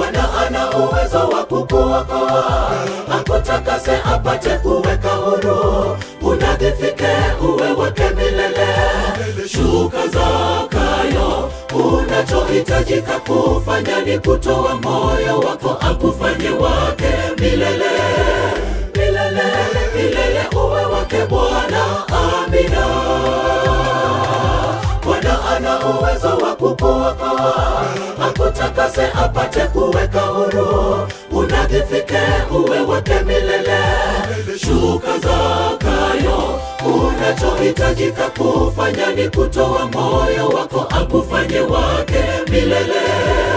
Bwana ana uwezo wa kukuokoa, akutakase apate kuweka huru, unadhifike uwe wake milele. Shuka Zakayo, unachohitajika kufanya ni kutoa moyo wako, akufanye wake milele milele milele, uwe wake Bwana. Amina. Bwana ana uwezo wa kukuokoa, akutakase apate kuweka huru, unadhifike uwe wake milele. Shuka Zakayo, unachohitajika kufanya ni kutoa moyo wako, akufanye wake milele